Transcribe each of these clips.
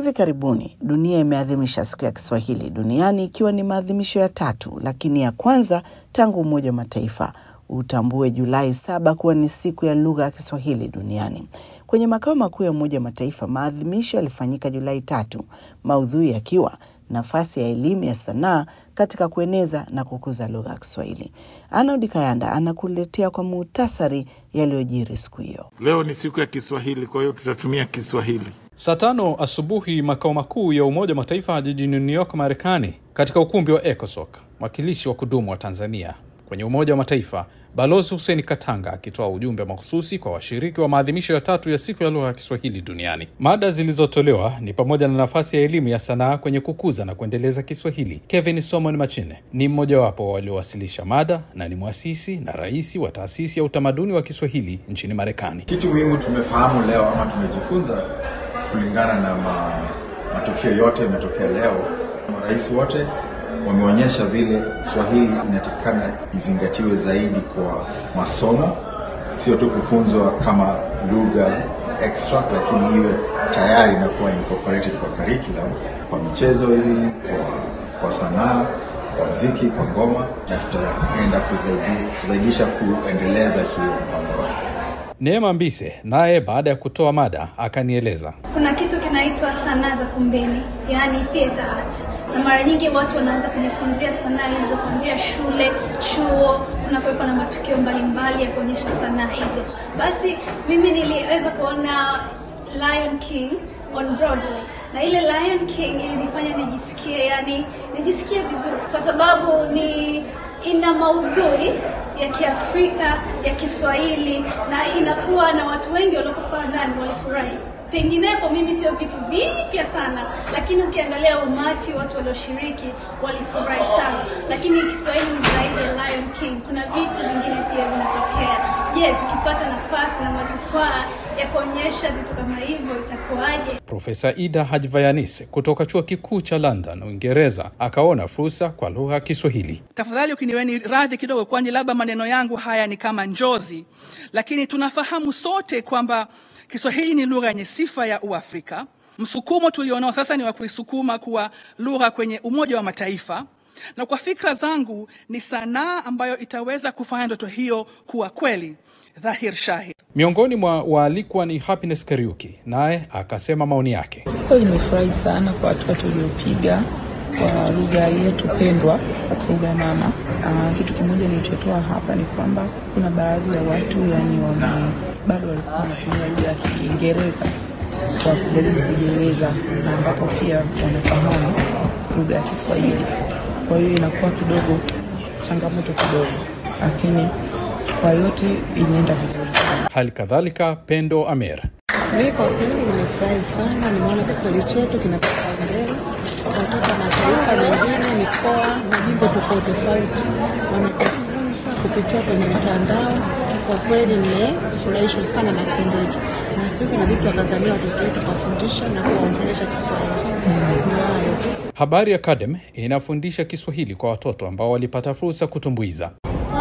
Hivi karibuni dunia imeadhimisha siku ya Kiswahili duniani ikiwa ni maadhimisho ya tatu, lakini ya kwanza tangu Umoja wa Mataifa utambue Julai saba kuwa ni siku ya lugha ya Kiswahili duniani. Kwenye makao makuu ya Umoja wa Mataifa, maadhimisho yalifanyika Julai tatu, maudhui yakiwa nafasi ya elimu ya sanaa katika kueneza na kukuza lugha ya Kiswahili. Arnold Kayanda anakuletea kwa muhtasari yaliyojiri siku hiyo. Leo ni siku ya Kiswahili, kwa hiyo tutatumia Kiswahili. Saa tano asubuhi makao makuu ya Umoja wa Mataifa jijini New York, Marekani, katika ukumbi wa ECOSOC, mwakilishi wa kudumu wa Tanzania kwenye Umoja wa Mataifa Balozi Hussein Katanga akitoa ujumbe mahususi kwa washiriki wa maadhimisho ya tatu ya siku ya lugha ya Kiswahili duniani. Mada zilizotolewa ni pamoja na nafasi ya elimu ya sanaa kwenye kukuza na kuendeleza Kiswahili. Kevin Somon Machine ni mmojawapo waliowasilisha mada na ni mwasisi na rais wa taasisi ya utamaduni wa Kiswahili nchini Marekani. Kitu muhimu tumefahamu leo ama tumejifunza kulingana na ma, matukio yote yametokea leo, marais wote wameonyesha vile Swahili inatakikana izingatiwe zaidi kwa masomo, sio tu kufunzwa kama lugha extra, lakini iwe tayari na kuwa incorporated kwa curriculum, kwa michezo ili kwa, kwa sanaa, kwa mziki, kwa ngoma, na tutaenda kuzaidi, kuzaidisha kuendeleza hiyo mpango wa Neema Mbise naye baada ya kutoa mada akanieleza. Kuna kitu kinaitwa sanaa za kumbeni, yaani theater arts, na mara nyingi watu wanaanza kujifunzia sanaa hizo kuanzia shule, chuo, kunakuwepo na matukio mbalimbali ya kuonyesha sanaa hizo. Basi mimi niliweza kuona Lion King on Broadway na ile Lion King ilinifanya nijisikie, yani nijisikie vizuri kwa sababu ni ina maudhui ya Kiafrika ya Kiswahili na inakuwa na watu wengi waliokuwa ndani walifurahi. Penginepo mimi sio vitu vipya sana, lakini ukiangalia umati watu walioshiriki walifurahi sana. Lakini Kiswahili ni zaidi ya Lion King, kuna vitu vingine pia vinatokea. Je, tukipata nafasi na majukwaa ya kuonyesha vitu kama hivyo itakuwaje? Profesa Ida Hajvayanis kutoka chuo kikuu cha London, Uingereza, akaona fursa kwa lugha ya Kiswahili. Tafadhali ukiniweni radhi kidogo, kwani labda maneno yangu haya ni kama njozi, lakini tunafahamu sote kwamba Kiswahili ni lugha yenye sifa ya Uafrika. Msukumo tulionao sasa ni wa kuisukuma kuwa lugha kwenye Umoja wa Mataifa, na kwa fikra zangu ni sanaa ambayo itaweza kufanya ndoto hiyo kuwa kweli dhahir shahir. Miongoni mwa waalikwa ni Happiness Kariuki, naye akasema maoni yake. Kweli nimefurahi sana kwa hatua tuliopiga kwa lugha yetu pendwa, lugha mama. Aa, kitu kimoja nilichotoa hapa ni kwamba kuna baadhi ya watu yani wame bado walikuwa wanatumia lugha ya Kiingereza kwa kujaribu kujieleza, na ambapo pia wanafahamu lugha ya Kiswahili. Kwa hiyo inakuwa kidogo changamoto kidogo, lakini kwa yote inaenda vizuri sana. Hali kadhalika Pendo Amer Mimi kwa kweli nimefurahi sana, nimeona Kiswahili chetu kinapata mbele, watoto mataifa mengine, mikoa, majimbo tofauti tofauti wanajifunza kupitia kwenye mitandao. Kwa kweli nimefurahishwa sana na kitendo hicho, na sisi inabidi tuwatazamia watoto wetu kuwafundisha na kuwaongelesha Kiswahili. Ndio hayo tu. Habari Academy inafundisha Kiswahili kwa watoto ambao walipata fursa kutumbuiza.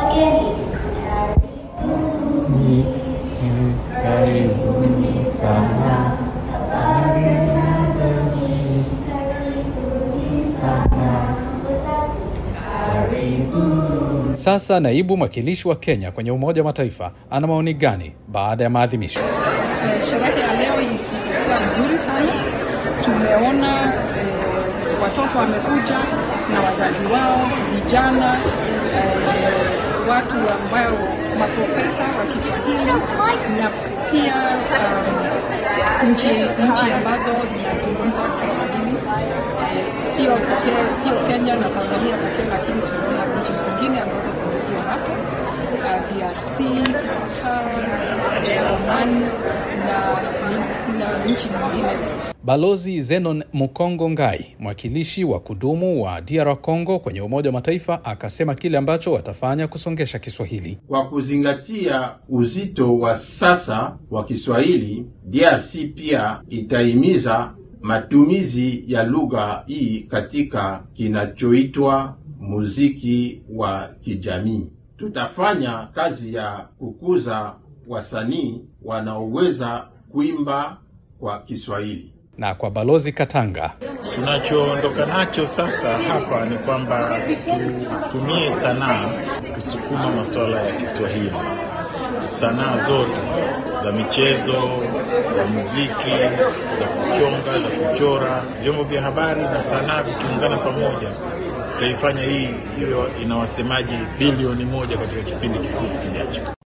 Karibuni sana. sana. Karibu. Sasa naibu mwakilishi wa Kenya kwenye Umoja wa Mataifa ana maoni gani baada ya maadhimisho? Eh, Sherehe ya leo ilikuwa nzuri sana. Tumeona eh, watoto wamekuja na wazazi wao, vijana eh, watu ambao maprofesa wa Kiswahili na pia um, nchi nchi ambazo zinazungumza Kiswahili eh, sio pekee, sio Kenya na Tanzania pekee, lakini tunaona nchi zingine ambazo zimekuwa hapo uh, DRC, Qatar, eh, Oman na, na nchi nyingine. Balozi Zenon Mukongo Ngai, mwakilishi wa kudumu wa DR Congo kwenye Umoja wa Mataifa, akasema kile ambacho watafanya kusongesha Kiswahili. Kwa kuzingatia uzito wa sasa wa Kiswahili, DRC pia itahimiza matumizi ya lugha hii katika kinachoitwa muziki wa kijamii. Tutafanya kazi ya kukuza wasanii wanaoweza kuimba kwa Kiswahili. Na kwa Balozi Katanga, Tunachoondoka nacho sasa hapa ni kwamba tutumie sanaa kusukuma masuala ya Kiswahili, sanaa zote za michezo, za muziki, za kuchonga, za kuchora, vyombo vya habari na sanaa vikiungana pamoja, tutaifanya hii iwe ina wasemaji bilioni moja katika kipindi kifupi kijacho.